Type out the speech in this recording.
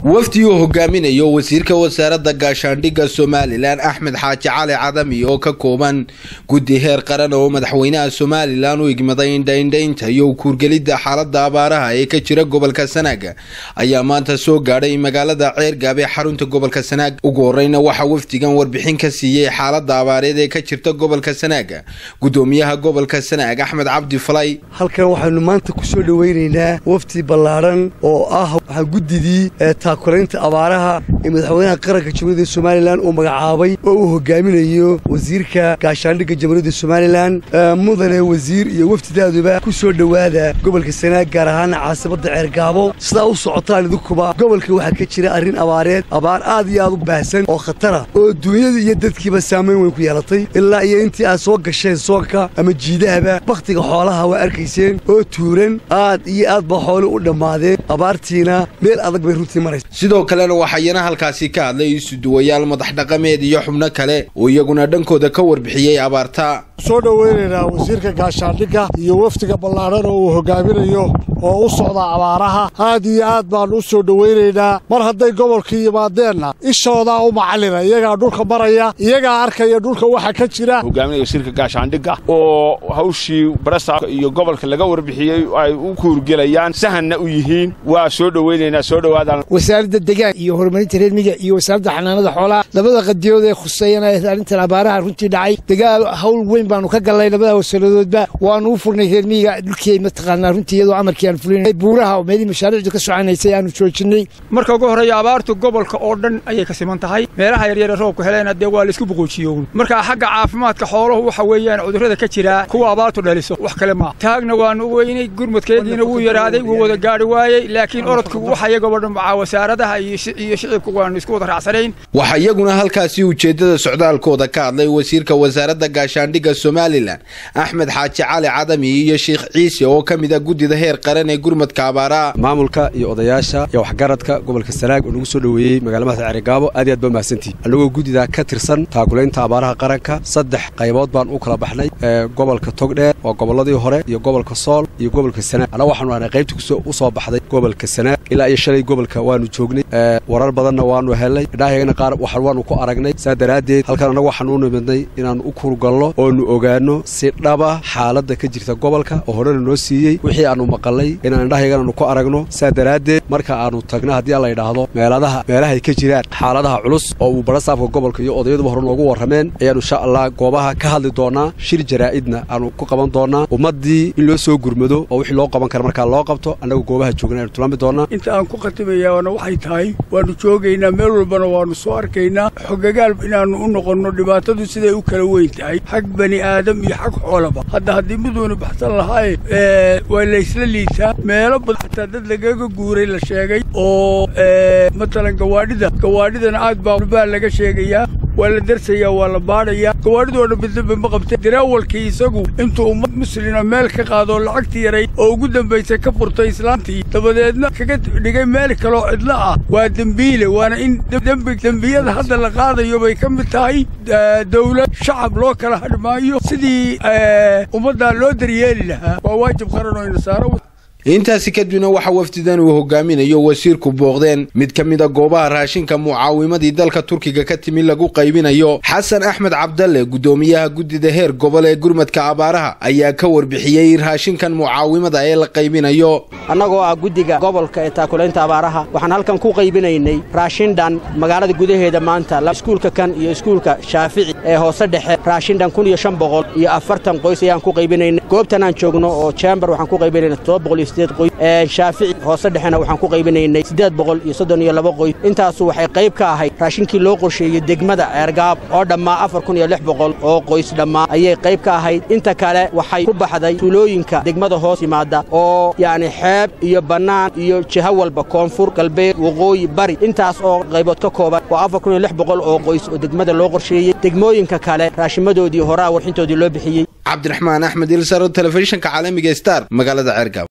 wafdi uu hogaaminayo wasiirka wasaaradda gaashaandhigga somalilan axmed xaaji cali cadami oo ka kooban guddi heer qaran oo madaxweynaha somalilan u igmaday indhaindhaynta iyo kuurgelidda xaalada abaaraha ee ka jira gobolka sanaaga ayaa maanta soo gaadhay magaalada ceergaab ee xarunta gobolka sanaag ugu horeyna waxaa wafdigan warbixin ka siiyey xaalada abaareed ee ka jirta gobolka sanaaga gudoomiyaha gobolka sanaag axmed cabdi falay halkan waxaynu maanta kusoo dhoweynaynaa wafdi ballaadhan oo ah waxaa guddidii taakulaynta abaaraha ee madaxweynaha qaranka jamhuuriyadda somalilan uu magacaabay oo uu hogaaminayo wasiirka gaashaandhigga jamhuuriyadda somalilan mudane wasiir iyo wafdidaaduba ku soo dhowaada gobolka sanaag gaar ahaana caasimadda ceergaabo sidaa u socotaan idinkuba gobolka waxaa ka jira arrin abaareed abaar aad iyo aad u baahsan oo khatara oo duunyada iyo dadkiiba saamayn weyn ku yeelatay ilaa iyo intii aad soo gasheen soonka ama jiidahaba bakhtiga xoolaha waa arkayseen oo tuuran aad iyo aad baa xoole u dhammaadeen abaartiina meel adag bay runtii maraysa sidoo kalena waxayana halkaasi ka hadlay isuduwayaal madax dhaqameed iyo xubno kale oo iyaguna dhankooda ka warbixiyey abaarta soo dhoweynaynaa wasiirka gaashaandhigga iyo wafdiga ballaadhan oo uu hogaaminayo oo u socda abaaraha aad iyo aad baannu u soo dhowaynaynaa mar hadday gobolkii yimaadeenna ishoodaa u macallina iyagaa dhulka maraya iyagaa arkaya dhulka waxa ka jira hogaaminaya wasiirka gaashaandhigga oo hawshii barasa iyo gobolka laga warbixiyey ay u kuurgelayaan sahanna u yihiin waa soo dhowaynaynaa soo dhowaadaan wasaaradda degaan iyo horumarinta reer miga iyo wasaaradda xanaanada xoolaha labada qadiyood ee khuseeyana arrintan abaaraha runtii dhacay dagaal hawl weyn baanu ka gallay labada wasaladoodba waanu u furnay reer miyiga dhulkii mataqaanaa runtii iyadoo amarkii aan fulinay buuraha meelihii mashaariicdu ka socanaysay aanu joojinay marka ugu horreeya abaartu gobolka oo dhan ayay ka siman tahay meelaha yaryare roobku heleena dee waa laisku boqoojiyown marka xagga caafimaadka xooluhu waxa weeyaan cudurrada ka jira kuwa abaartu dhaliso wax kale maa taagna waanu u weynay gurmadkeediina wuu yaraaday wuu wada gaadhi waayey laakiin orodku waxa iyagoo dhan macaa wasaaradaha iyo shicibku waanu isku wada raacsanayn waxaa iyaguna halkaasi ujeeddada socdaalkooda ka hadlay wasiirka wasaaradda gaashaandhigga somalilan axmed xaaji cali cadami iyo sheikh ciise oo ka mid a guddida heer qaran ee gurmadka abaaraha maamulka iyo odayaasha iyo waxgaradka gobolka sanaag oo nagu soo dhoweeyey magala madaxda ceerigaabo aad iyo aad baa mahadsantihi annagoo guddidaa ka tirsan taakulaynta abaaraha qaranka saddex qaybood baan u kala baxnay gobolka togdheer waa gobolladii hore iyo gobolka sool iyo gobolka sanaag annaga waxaanu ahnay qaybtii u soo baxday gobolka sanaag ilaa iyo shalay gobolka waanu joognay warar badanna waanu helnay idhaahayagana qaar waxan waanu ku aragnay saa daraaddeed halkan annagu waxaanu u nimidnay inaannu u kurgallo oonu ogaanno si dhaba xaaladda ka jirta gobolka oo horena noo siiyey wixii aannu maqallay inaan indhahayaganaanu ku aragno saa daraaddeed marka aannu tagna haddii aan la yidhaahdo meeladaha meelahay ka jiraan xaaladaha culus oo uu barasaafka gobolka iyo odayaduba hore noogu warrameen ayaannu insha allah goobaha ka hadli doonnaa shir jaraa'idna aanu ku qaban doonnaa ummaddii in loo soo gurmado oo wixii loo qaban kara markaa loo qabto annagu goobaha joogna aynu tilmaami doonnaa inta aan ku khatimayaana waxay tahay waannu joogaynaa meel walbana waannu soo arkaynaa xogagaal inaannu u noqonno dhibaatadu siday u kala weyn tahay xag bani aadam iyo xag xoolaba hadda haddii miduuna baxsan lahaaye waa laysla liitaa meelo badan xataa dad lagaga guuray la sheegay oo matalan gawaadhida gawaadhidana aad baa baa laga sheegayaa waa la darsayaa waa la baadhayaa gawaadhidoo dhan midnaba ma qabtay daraawalkii isagu intuu ummad muslima meel ka qaadoo lacagtii yaray oo ugu dambaysay ka furtay islaantii dabadeedna kaga dhigay meel kaloo cidlo ah waa dembiile waana in dembi dembiyada hadda la qaadayo bay ka mid tahay dawlad shacab loo kala hadhi maayo sidii ummaddaa loo daryeeli lahaa waa waajib qaran oo inasaaro intaasi kadibna waxaa wafdidan uu hogaaminayo wasiirku booqdeen mid ka mid a goobaha raashinka mucaawimadii dalka turkiga ka timi lagu qaybinayo xasan axmed cabdalle guddoomiyaha guddida heer gobol ee gurmadka abaaraha ayaa ka warbixiyey raashinkan mucaawimada ee la qaybinayo annagoo ah guddiga gobolka ee taakulaynta abaaraha waxaan halkan ku qaybinaynay raashindhan magaalada gudaheeda maanta iskuulka kan iyo iskuulka shaafici ee hoose dhexe raashindhan kun iyo shan boqol iyo afartan qoys ayaan ku qaybinaynay goobtan aan joogno oo jembar waxaan ku qaybinayna todoba boqol iyo shaafici hoose dhexena waxaan ku qaybinaynay siddeed boqol iyo soddon iyo laba qoys intaasu waxay qayb ka ahayd raashinkii loo qorsheeyey degmada ceergaab oo dhammaa afar kun iyo lix boqol oo qoys dhammaa ayay qayb ka ahayd inta kale waxay ku baxday tuulooyinka degmada hoos yimaada oo yacni xeeb iyo bannaan iyo jiho walba koonfur galbeed waqooyi bari intaas oo qaybood ka kooban waa afar kun iyo lix boqol oo qoys oo degmada loo qorsheeyey degmooyinka kale raashimadoodii horaa warxintoodii loo bixiyey cabdiraxmaan axmed ilsar telefishinka caalamiga star magaalada ceergaab